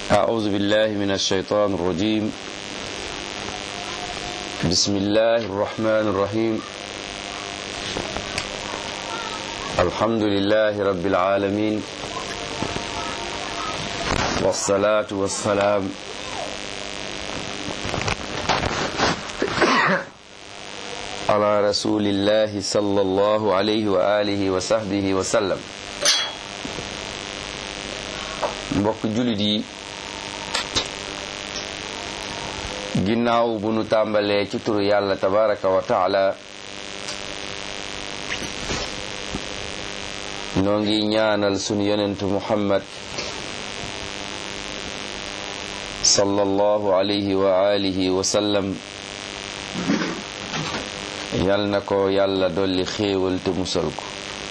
أعوذ بالله من الشيطان الرجيم بسم الله الرحمن الرحيم الحمد لله رب العالمين والصلاة والسلام على رسول الله صلى الله عليه وآله وصحبه وسلم mbokk jullit yi ginnaaw bu nu tàmbalee ci turu yàlla tabaraka wa taala noo ngi ñaanal sunu yonentu muhammad sallallahu alayhi wa alihi wa sallam yal na ko yàlla dolli xéewal te musal ko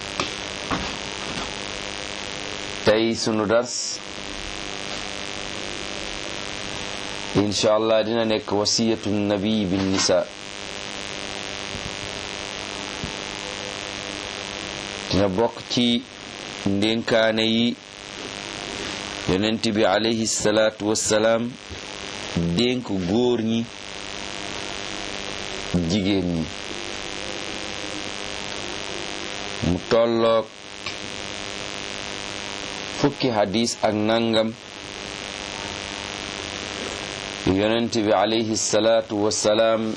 tey sunu dars incha allah dina nekk wasiyatu nabi bin nisa dina bokk ci ndénkaane yi yonent bi alayhi salaatu wassalaam dénk góor ñi jigéen ñi mu tolloog fukki hadis ak nangam yonent bi alayhi salaatu wassalaam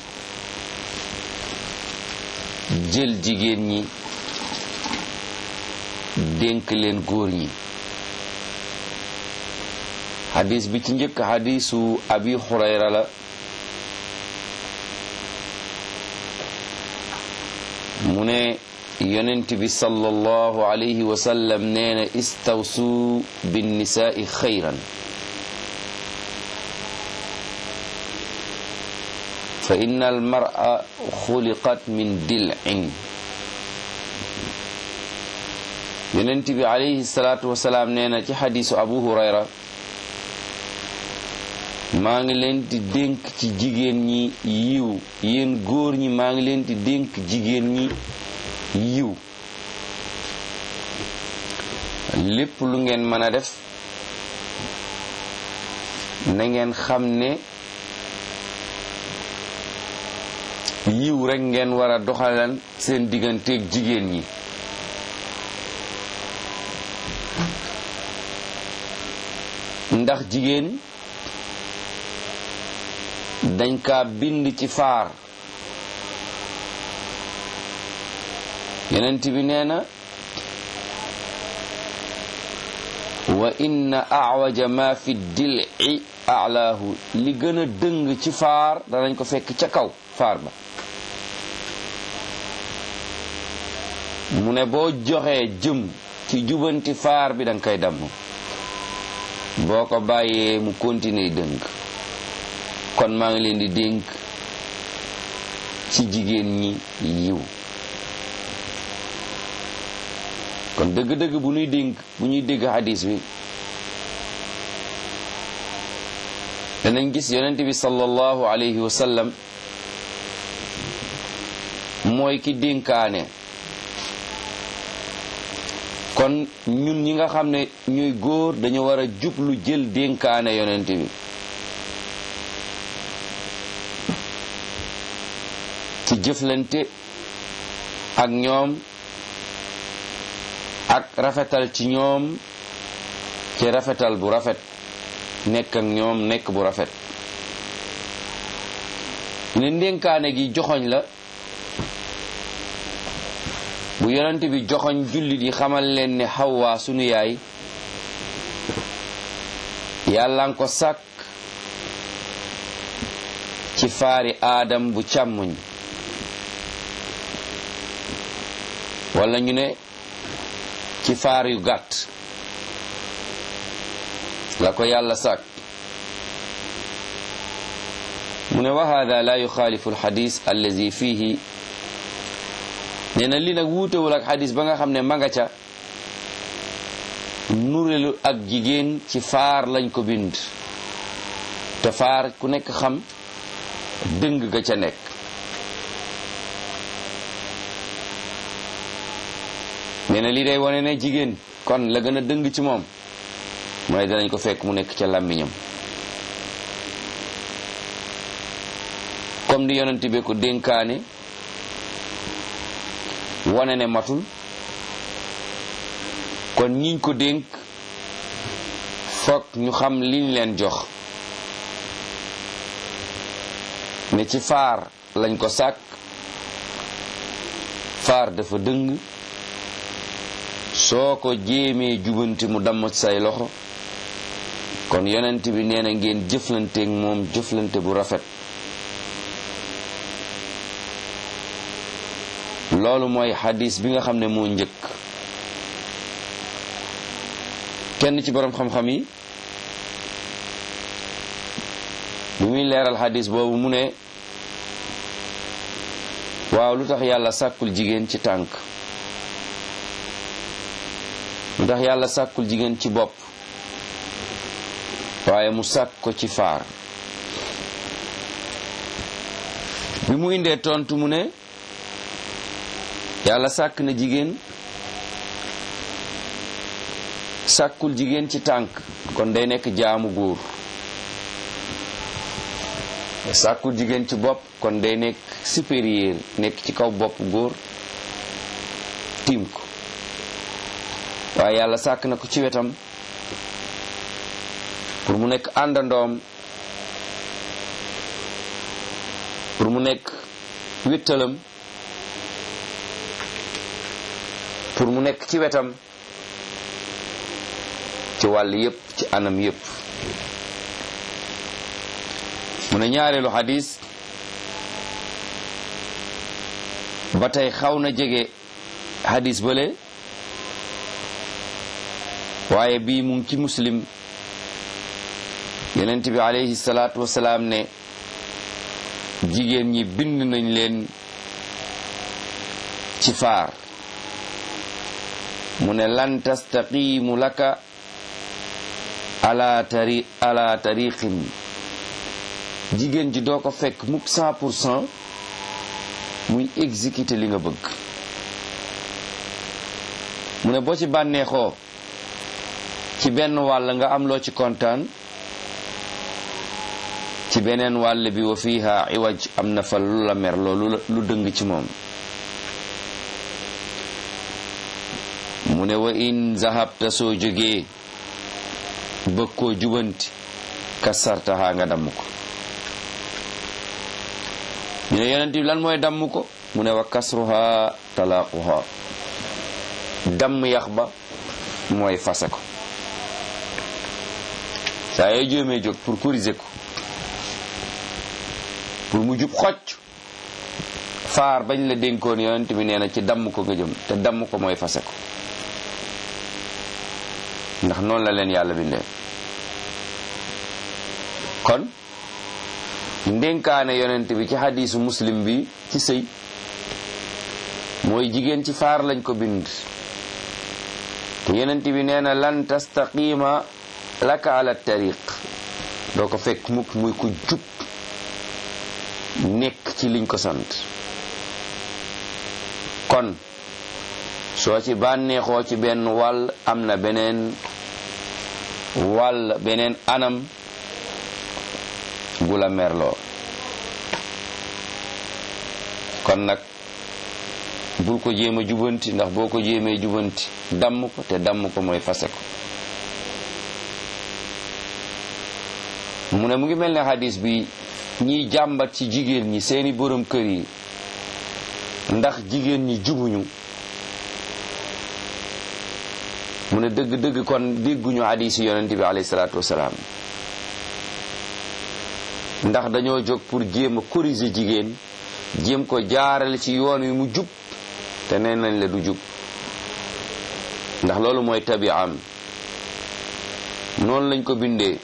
jël jigéen ñi dénk leen góor ñi xadis bi ci njëkk xadisu abi xurayra la mu ne yonent bi sallallahu alayhi wa sallam nee na istawsu binnisaai xayran fa inna almara xuliqat min dil'in yonent bi alayhi salaatu wasalaam nee na ci xadisu abu hurayra maa ngi leen di dénk ci jigéen ñi yiw yéen góor ñi maa ngi leen di dénk jigéen ñi yiw lépp lu ngeen mën a def na ngeen xam ne yiw rekk ngeen war a doxalan seen digganteeg jigéen ñi ndax jigéen dañ kaa bind ci faar yonent bi nee na wa inna awaja ma fi dil'i alaahu li gën a dëng ci faar danañ ko fekk ca kaw faar ba mu ne boo joxee jëm ci jubanti faar bi danga koy damm boo ko bàyyee mu continuer dëng kon maa ngi leen di dénk ci jigéen ñi yiw kon dëgg-dëgg bu ñuy dénk bu ñuy dégg xadis bi danañ gis yonent bi sallallahu alayhi wa sallam mooy ki dénkaane kon ñun ñi nga xam ne ñuy góor dañu war a jublu jël dénkaane yonent bi ci jëflante ak ñoom ak rafetal ci ñoom ci rafetal bu rafet nekk ak ñoom nekk bu rafet ne ndénkaane gi joxoñ la bu yonent bi joxoñ jullit yi xamal leen ne Xawwa sunu yaay yàlla nga ko sàkk ci faari aadam bu càmmuñ wala ñu ne ci faar yu gàtt la ko yàlla sàkk mu ne wa hada la yuxaalifu alxadis allazi fihi nee na li nag wuutewul ak xadis ba nga xam ne ma nga ca nurelu ak jigéen ci faar lañ ko bind te faar ku nekk xam dëng ga ca nekk nee na lii day wane ne jigéen kon la gën a dëng ci moom mu ne danañ ko fekk mu nekk ca làmmiñam comme di yonent bi ko dénkaane wane ne matul kon ñiñ ko dénk foog ñu xam liñ leen jox ne ci faar lañ ko sàkk faar dafa dëng soo ko jéemee jubanti mu damm say loxo kon yonent bi nee na ngeen jëflanteek moom jëflante bu rafet loolu mooy xadis bi nga xam ne moo njëkk kenn ci boroom xam-xam yi bu muy leeral xadis boobu mu ne waaw lu tax yàlla sàkkul jigéen ci tànk lu tax yàlla sàkkul jigéen ci bopp waaye mu sàkk ko ci faar bi mu indee tontu mu ne yàlla sàkk na jigéen sàkkul jigéen ci tànk kon day nekk jaamu góor sàkkul jigéen ci bopp kon day nekk supérieur nekk ci kaw bopp góor tiim ko waaye yàlla sàkk na ko ci wetam pour mu nekk àndandoom pour mu nekk wéttalam pour mu nekk ci wetam ci wàll yépp ci anam yépp mu ne ñaareelu xadis ba tey xaw na jege xadis bële waaye bii mu ngi ci muslim yonent bi alayhi salaatu wasalaam ne jigéen ñi bind nañ leen ci faar mu ne lan tastaqimu laka ala tari ala tariqin jigéen ji doo ko fekk mukk cent pour cent muy exécuter li nga bëgg mu ne boo ci bànneexoo ci benn wàll nga am loo ci kontaan ci beneen wàll bi wa fiha iwaj am na fa lu la mer loolu lu dëng ci moom mu ne wa in zahabta soo jógee bëgg koo jubanti kasartaha nga damm ko ñu ne yonent bi lan mooy damm ko mu ne wa kasruha talaaquha damm yax ba mooy fase ko saa yoo jéemee jóg pour corriger ko pour mu jub xocc faar bañ la dénkoon yonent bi nee na ci damm ko nga jëm te damm ko mooy fase ko ndax noonu la leen yàlla bindee kon ndénkaane yonent bi ci xadiisu muslim bi ci sëy mooy jigéen ci faar lañ ko bind te yonent bi nee na lan tastaqima laka ala tariq doo ko fekk mukk muy ku jub nekk ci liñ ko sant kon soo ci bànneexoo ci benn wàll am na beneen wàll beneen anam gu la merloo kon nag bul ko jéem a jubanti ndax boo ko jéemee jubanti damm ko te damm ko mooy fase ko mu ne mu ngi mel ne xadis bi ñiy jàmbat ci jigéen ñi seeni borom kër yi ndax jigéen ñi jubuñu mu ne dëgg-dëgg kon dégguñu hadisi yonente bi alayhi salaatu wasalaam ndax dañoo jóg pour jéem a corriger jigéen jéem ko jaarale ci yoon wi mu jub te nee nañ la du jub ndax loolu mooy tabi'am noonu lañ ko bindee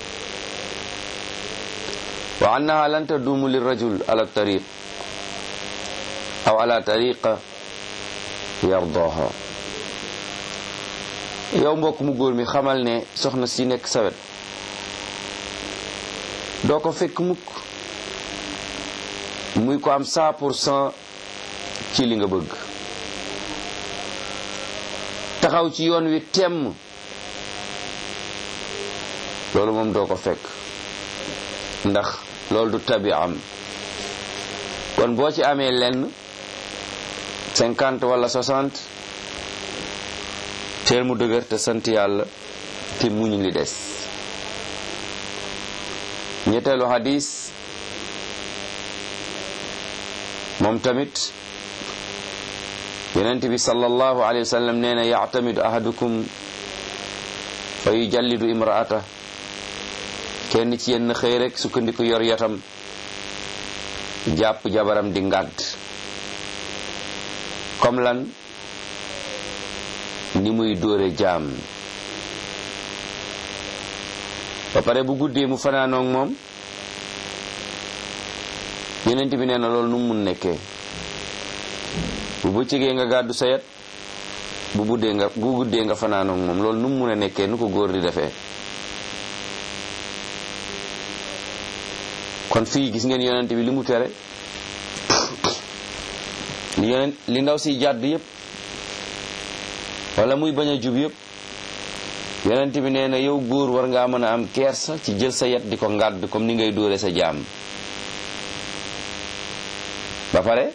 wa annaha lan taduumu lirajul ala tariq aw ala tariqa yardaha yow mbokk mu góor mi xamal ne soxna si nekk sawet doo ko fekk mukk muy ko am cent pour cent ci li nga bëgg taxaw ci yoon wi temm loolu moom doo ko fekk ndax loolu du tabi am kon boo ci amee lenn cinquante wala soixante teel mu dëgër te sant yàlla te muñ li des ñetteelu hadis moom tamit yonent bi sallallahu alayhi wa sallam nee na yactamidu ahadukum fa yujallidu imraata kenn ci yenn xëy rek sukkandiku yor yatam jàpp jabaram di ngàdd comme lan ni muy dóore jaam ba pare bu guddee mu fanaanoog moom yonent bi nee na loolu nu mu mun nekkee bu bëccëgee nga gàddu sa yat bu buddee nga bu guddee nga fanaanoog moom loolu nu mu mun a nekkee nu ko góor di defee kon fii gis ngeen yonent bi li mu tere li yonent li ndaw si jàdd yépp wala muy bañ a jub yépp yonent bi nee na yow góor war ngaa mën a am kersa ci jël sa yat di ko ngàdd comme ni ngay dóore sa jaam ba pare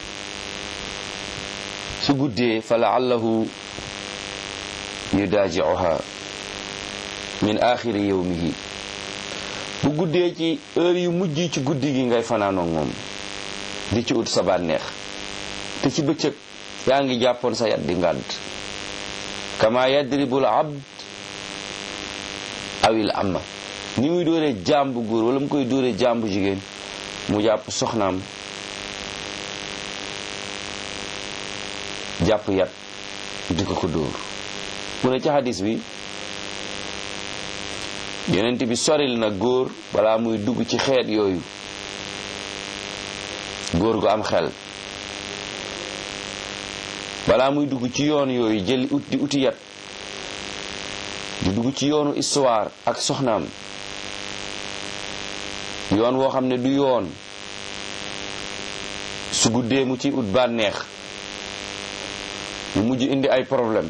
su guddee fa laallahu yudaajiuha min axiri yawmihi bu guddee ci heure yu mujj ci guddi gi ngay fanaanoog moom di ci ut sa bànneex te ci bëccëg yaa ngi jàppoon sa yat di ngàdd kama yadribul abd awil amma ni muy dóoree jaam bu góor wala mu koy dóoree jaam bu jigéen mu jàpp soxnaam jàpp yat di ko ko dóor mu ne ci hadis bi yonent bi soril na góor balaa muy dugg ci xeet yooyu góor gu am xel balaa muy dugg ci yoon yooyu jëli ut di uti yat di dugg ci yoonu histoire ak soxnaam yoon woo xam ne du yoon su guddee mu ci ut bànneex mu mujj indi ay problème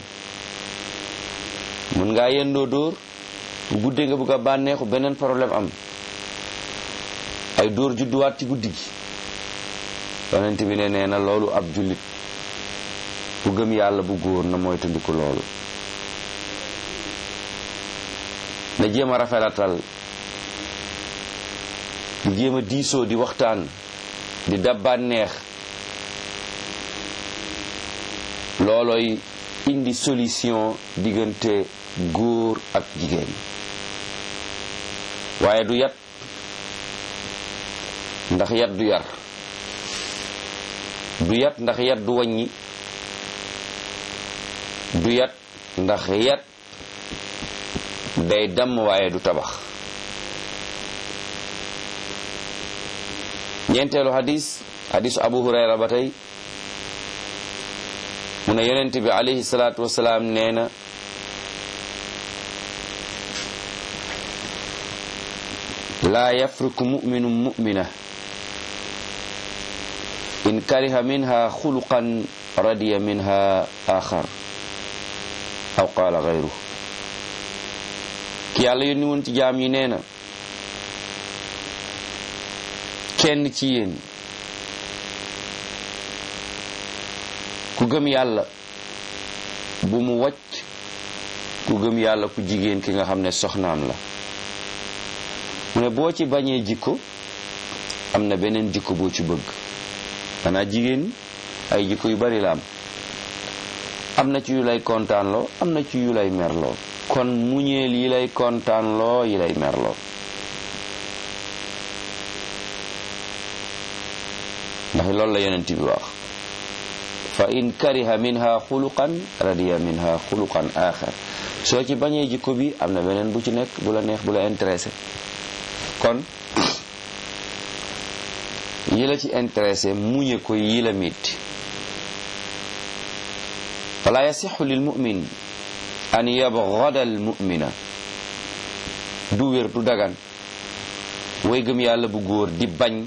mun ngaa yendoo dóor bu guddee nga bëgg a bànneexu beneen problème am ay dóor judduwaat ci guddi gi yonent bi ne nee na loolu ab jullit bu gëm yàlla bu góor na moytandiku loolu na jéem a rafetatal di jéem a diisoo di waxtaan di dab bànneex loolooy indi solution diggante góor ak jigéen waaye du yat ndax yat du yar du yat ndax yat du wàññi du yat ndax yat day damm waaye du tabax ñeenteelu hadis hadisu abu hurayra ba tey mu ne yonent bi alayhi salaatu wasalaam nee na laa yafriku muminu mumina in kariha minha xuluqan radiya minha axar aw qaala gayru ki yàlla yónni woon ci jaam yi nee na kenn ci yéen ku gëm yàlla bu mu wàcc ku gëm yàlla ku jigéen ki nga xam ne soxnaam la mu ne boo ci bañee jikko am na beneen jikko boo ci bëgg xanaa jigéen ay jikko yu bari la am am na ci yu lay kontaanloo am na ci yu lay merloo kon muñeel yi lay kontaanloo yi lay merloo ndax loolu la yonent bi wax fa in kariha minha xuluqan radiya minha xuluqan axar soo ci bañee jikko bi am na beneen bu ci nekk bu la neex bu la intéressé kon yi la ci intéressé muñe ko yi la mitti fala yasixu lil mumin an yabgada al mumina du wér du dagan way gëm yàlla bu góor di bañ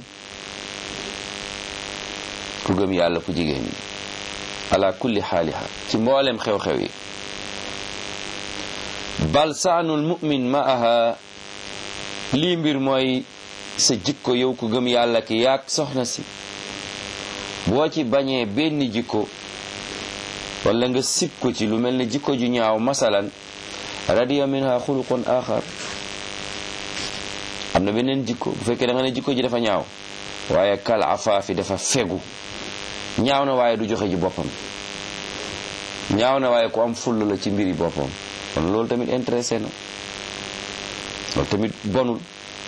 ku gëm yàlla ku jigéen ñi ala kulli xaaliha ci mboolem xew-xew yi bal saanul mumin maaha lii mbir mooy sa jikko yow ku gëm yàlla ki yaag soxna si boo ci bañee benn jikko wala nga sib ko ci lu mel ne jikko ju ñaaw masalan radiya minha xuluqun axar am na beneen jikko bu fekkee da nga ne jikko ji dafa ñaaw waaye kal afaafi dafa fegu ñaaw na waaye du joxe ji boppam ñaaw na waaye ku am full la ci mbiri boppam kon loolu tamit intéressé na loolu tamit bonul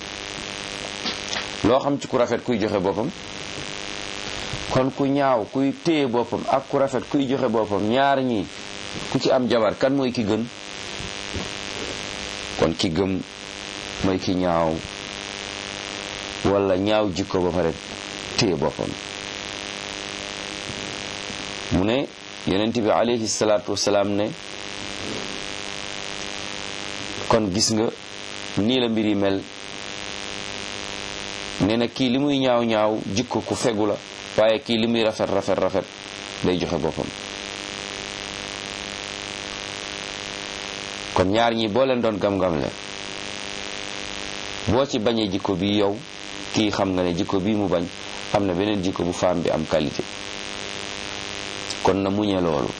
loo xam ci ku rafet kuy joxe boppam kon ku ñaaw kuy téye boppam ak ku rafet kuy joxe boppam ñaar ñi ku ci am jabar kan mooy ki gën kon ki gëm mooy ki ñaaw wala ñaaw jikko ba pare téye boppam mu ne yonent bi alayhi salaatu wasalaam ne kon gis nga nii la mbir yi mel nee na kii li muy ñaaw ñaaw jikko ku fegu la waaye kii li muy rafet rafet rafet day joxe boppam kon ñaar ñi boo leen doon gam-gam le boo ci bañee jikko bi yow kii xam nga ne jikko bi mu bañ am na beneen jikko bu femme bi am qualité kon na muñe loolu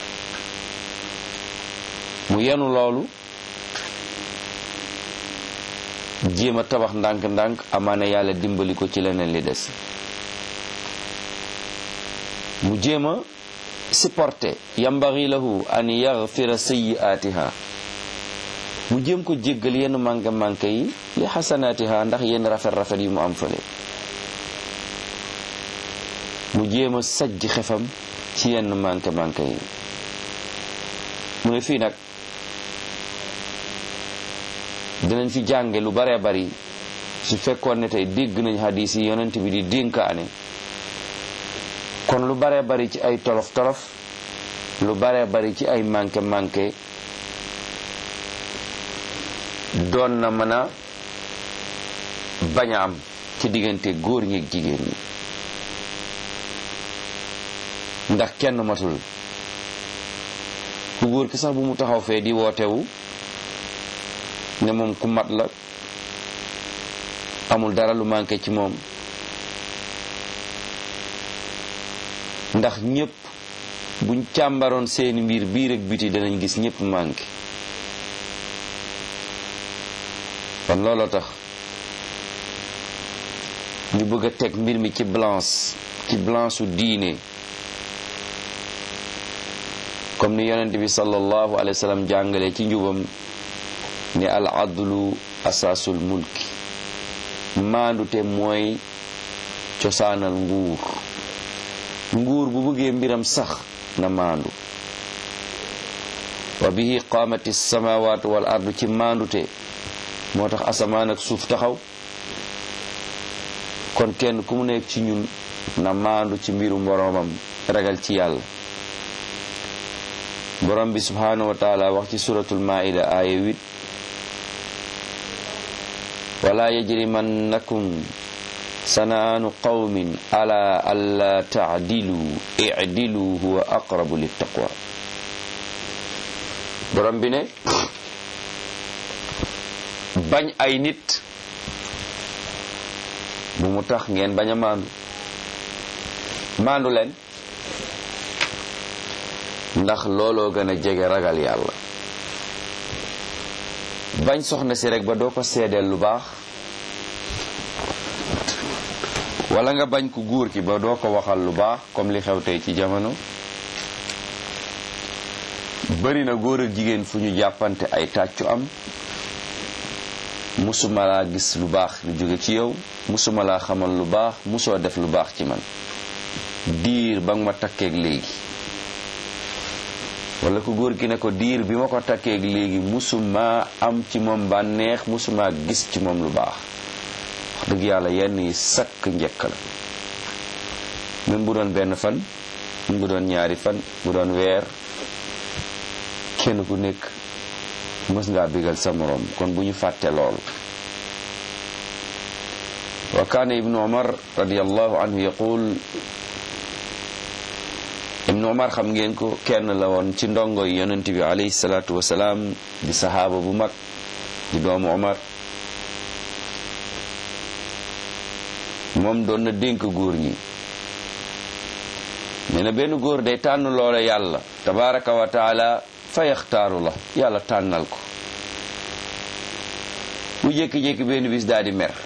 mu yenu loolu jéem a tabax ndànk-ndànk amaana yàlla dimbali ko ci leneen li des mu jéem a supporter yambari lahu an yaghfira sayyi'atiha mu jéem ko jéggal yenn manqué manqué yi li xasanaatiha ndax yenn rafet rafet yi mu am fële mu jéem a sajj xefam ci yenn manqué manqué yi mu ne fii nag dinañ fi jànge lu baree bari su fekkoon ne tey dégg nañ hadis yi yonent bi di dénkaane kon lu baree bari ci ay tolof tolof lu baree bari ci ay manqué manqué doon na mën a bañ a am ci diggante góor ñi ak jigéen ñi ndax kenn matul ku góor ki sax bu mu taxaw fee di wootewu ne moom ku mat la amul dara lu manqué ci moom ndax ñépp buñ càmbaroon seeni mbir biir ak biti danañ gis ñépp manqué kon looloo tax ñu bëgg a teg mbir mi ci balance ci balance su diine comme ni yonent bi sallallahu alayhi wa sallam jàngale ci njubam ne al adlu asaasul mulki maandute mooy cosaanal nguur nguur bu bëggee mbiram sax na maandu wa bihi qaamati samawatu wal ardu ci maandute moo tax asamaan ak suuf taxaw kon kenn ku mu nekk ci ñun na maandu ci mbirum boroomam ragal ci yàlla borom bi subhanahu wa taala wax ci suratul maida aaya 8 wala yajrimannakum sanaanu qawmin ala alla taadilu idilu huwa aqrabu littaqwa borom bi ne bañ ay nit bu mu tax ngeen bañ a maandu maandu leen ndax looloo gën a jege ragal yàlla bañ soxna si rek ba doo ko seedeel lu baax wala nga bañ ku góor ki ba doo ko waxal lu baax comme li xew tey ci jamono bari na góor ak jigéen fu ñu jàppante ay tàccu am musuma laa gis lu baax lu jóge ci yow musuma laa xamal lu baax musoo def lu baax ci man diir ba nga ma takkeeg léegi wala ku góor gi ne ko diir bi ma ko takkeeg léegi musuma am ci moom bànneex musuma gis ci moom lu baax wax dëgg yàlla yenn yi sakk njëkk la même bu doon benn fan même bu doon ñaari fan bu doon weer kenn ku nekk mës ngaa bigal sa moroom kon bu ñu fàtte lool wa kaana ibnu umar radiallahu anhu yaqul ibnu umar xam ngeen ko kenn la woon ci ndongo yi yonent bi alayhi salaatu wasalaam di sahaaba bu mag di doomu umar moom doon na dénk góor ñi nee na benn góor day tànn loola yàlla tabaraka wa taala fa yaxtaaru la yàlla tànnal ko mu jékki-jékki benn bis daal di mer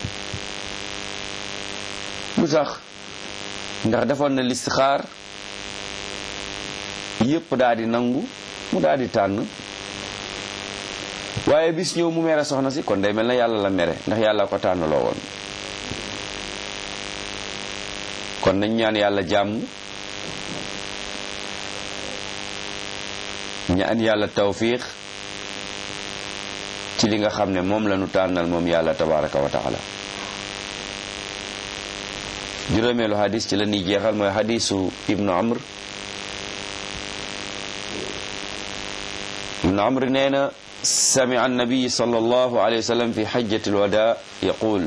lu tax ndax defoon na listixaar yépp daal di nangu mu daal di tànn waaye bis ñëw mu mere soxna si kon day mel na yàlla la mere ndax yàlla ko tànnaloo woon kon nañ ñaan yàlla jàmm ñaan yàlla tawfiq ci li nga xam ne moom la ñu tànnal moom yàlla tabaraka wa taala juróomeelu hadis ci la ñuy jeexal mooy hadisu ibnu amr ibnu amr nee na samia annabiy sallallahu alayhi wa sallam fi hajjati alwada yaqul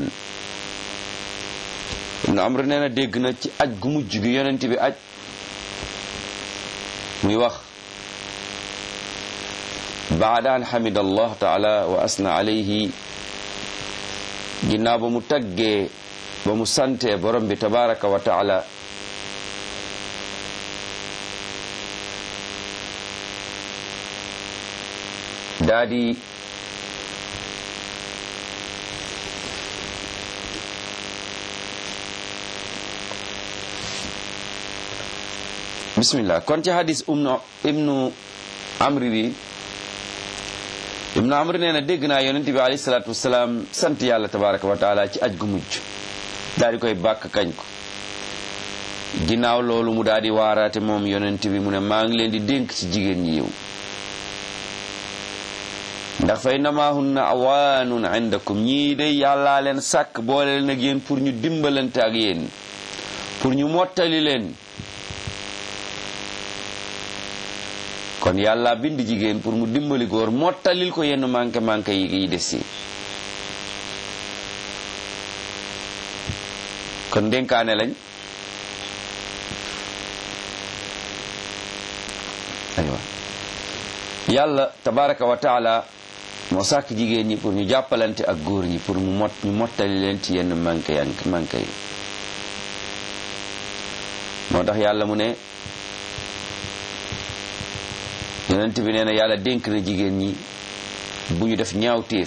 ibnu amr nee na dégg na ci aj gu mujj gi yonent bi aj muy wax baada an xamida allah taala wa asna alayhi ginnaaw ba mu taggee ba mu santee borom bi tabaraka wa taala daa di bismillah kon ci hadis umnu ibnu amri bi ibnu amri nee na dégg naa yonent bi alayhi salaatu wasalaam sant yàlla tabaraka wa taala ci aj gu mujj daal di koy bàkk kañ ko ginnaaw loolu mu daal di waaraate moom yonent bi mu ne maa ngi leen di dénk ci jigéen ñi yow ndax fay namaahunna awaanun indakum ñii de yàllaa leen sàkk boole leen ak yéen pour ñu dimbalante ak yéen pour ñu mottali leen kon yàlla bind jigéen pour mu dimbali góor mottalil ko yenn manqué manqué yi yi des si kon dénkaane lañ aywa yàlla tabaraka wa taala moo sàkk jigéen ñi pour ñu jàppalante ak góor ñi pour mu mot ñu mottali leen ci yenn manqué yank manqué yi moo tax yàlla mu ne yonent bi nee na yàlla dénk na jigéen ñi bu ñu def ñaawteef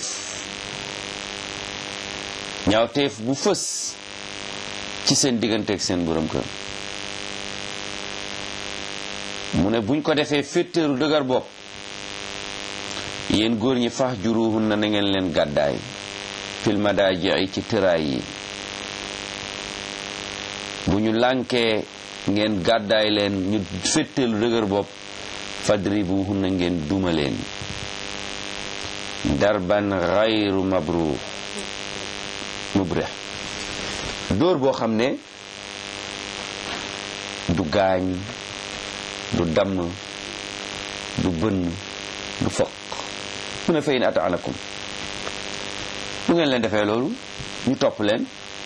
ñaawteef bu fës ci seen diggante ak seen borom kër mu ne buñ ko defee féttéeru dëgër bopp yéen góor ñi fax juruhun na na ngeen leen gàddaay fil madaaji ci tëraay yi bu ñu lànkee ngeen gàddaay leen ñu féttéelu dëgër bopp fadribuhun na ngeen duma leen darban xayru mabruur mubrih dóor boo xam ne du gaañ du damm du bënn du foq mu ne fayin ataanakum bu ngeen leen defee loolu ñu topp leen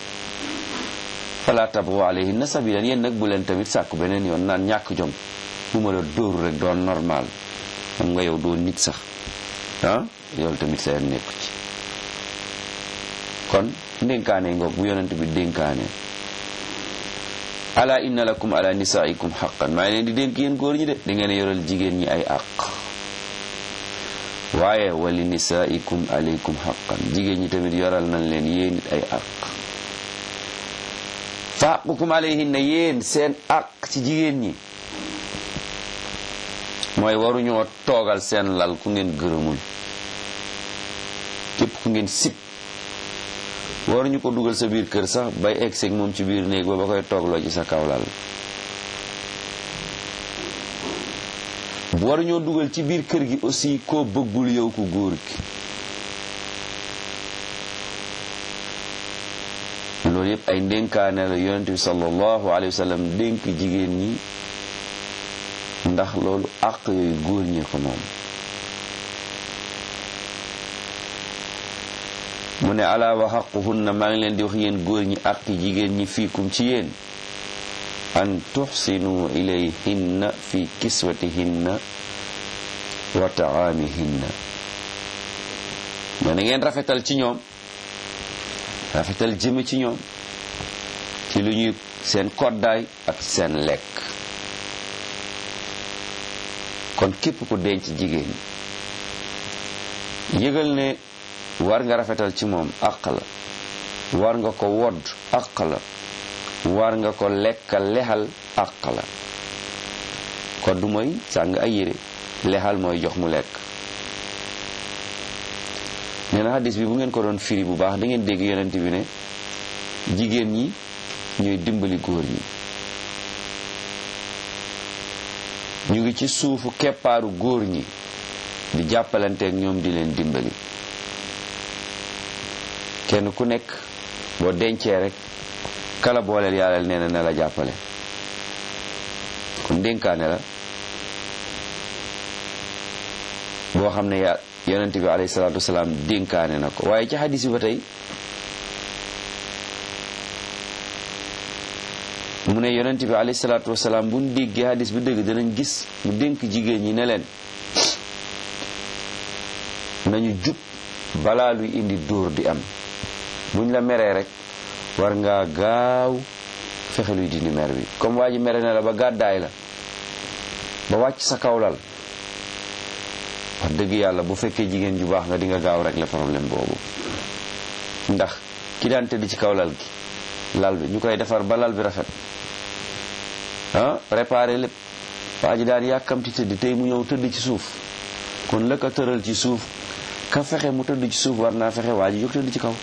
fala tabgu alayhinna sabilan yéen nag bu leen tamit sàkku beneen yoon naan ñàkk jom bu ma la dóoru rek doon normal xam nga yow doo nit sax ah yow tamit seen nekku ci kon ndénkaane ngoog bu yonent bi dénkaane ala inna lakum ala nisaikum xaqan maa ngi leen di dénk yéen góor ñi de di ngeen yoral jigéen ñi ay àq waaye wali nisaikum alaykum xaqan jigéen ñi tamit yoral nañ leen yéen it ay àq fa xaqukum alayhinna yéen seen àq ci jigéen ñi mooy waruñoo toogal seen lal ku ngeen gërëmul képp ku ngeen sib waruñu ko dugal sa biir kër sax bay egg seeg moom ci biir néeg ba ba koy toogloo ci sa kaw lal waruñoo dugal ci biir kër gi aussi koo bëggul yow ku góor gi loolu yëpp ay ndénkaane la yonent bi sallallahu alayhi wa sallam dénk jigéen ñi ndax loolu àq yooyu góor ñee ko moom mu ne ala wa xaquhunna maa ngi leen di wax yéen góor ñi àq jigéen ñi fiikum ci yéen an tuxsinu ilayhinna fi kiswatihinna wa taamihinna ma na ngeen rafetal ci ñoom rafetal jëme ci ñoom ci lu ñuy seen koddaay ak seen lekk kon képp ku denc jigéen yëgal ne war nga rafetal ci moom àq la war nga ko wodd àq la war nga ko lekkal lexal àq la kodd mooy sàng ay yére lexal mooy jox mu lekk nee na xadis bi bu ngeen ko doon firi bu baax da ngeen dégg yonent bi ne jigéen ñi ñooy dimbali góor ñi ñu ngi ci suufu keppaaru góor ñi di jàppalanteeg ñoom di leen dimbali kenn ku nekk boo dencee rek kala booleel yàlla nee na na la jàppale kon dénkaane la boo xam ne ya yonent bi alayhi salaatu wasalaam dénkaane na ko waaye ci xadis bi ba tey mu ne yonent bi alayhi salaatu wasalaam bu ñu déggee xadis bi dëgg danañ gis mu dénk jigéen ñi ne leen nañu jub balaa luy indi dóor di am buñ la meree rek war ngaa gaaw fexe luy dindi mer bi comme waa ji mere na la ba gàddaay la ba wàcc sa kawlal wax dëgg yàlla bu fekkee jigéen ju baax nga di nga gaaw rek la problème boobu ndax ki daan tëdd ci kaw lal gi lal bi ñu koy defar ba lal bi rafet ah réparé lépp waa ji daan yàkkamti tëdd tey mu ñëw tëdd ci suuf kon la ko tëral ci suuf ka fexe mu tëdd ci suuf war naa fexe waa ji jóg tëdd ci kaw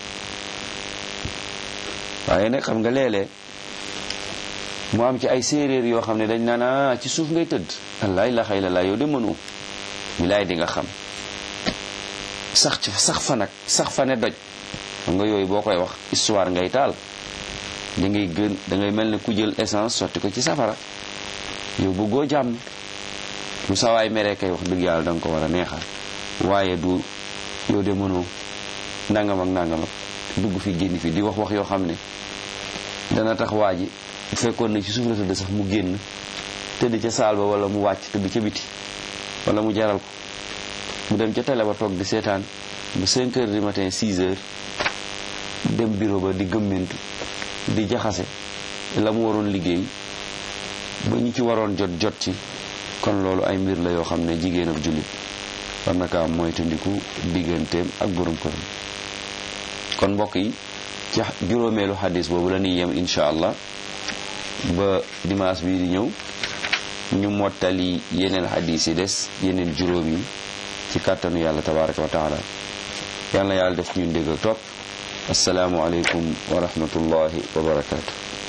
waaye nag xam nga léeg-léeg mu am ci ay séeréer yoo xam ne dañ naan ah ci suuf ngay tëdd wallaay la xëy la laa yow de mënoo bilaay di nga xam sax ci sax fa nag sax fa ne doj xam nga yooyu boo koy wax histoire ngay taal da ngay gën da ngay mel ne ku jël essence sotti ko ci safara yow bëggoo jàmm bu sawaay meree kay wax dëgg yàlla da nga ko war a neexal waaye du yow de mënoo nangam ak nangam ak dugg fi génn fi di wax wax yoo xam ne dana tax waa ji bu fekkoon ne ci suuf la tëdd sax mu génn tëdd ca saal ba wala mu wàcc tëdd ca biti wala mu jaral ko mu dem ca télé ba toog di seetaan ba 5 heures du matin 6 heures dem bureau ba di gëmmentu di jaxase la mu waroon liggéey ba ñu ci waroon jot jot ci kon loolu ay mbir la yoo xam ne jigéen ak jullit war na kaa moytandiku digganteem ak borom këram kon mbokk yi ci juróomeelu xadis boobu la ñuy yem incha allah ba dimanche bii di ñëw ñu mottali yeneen xadis yi des yeneen juróom yi ci kàttanu yàlla tabaraka wa taala yal na yàlla def ñun dégg ak topp asalaamu aleykum wa rahmatullahi wa barakaatu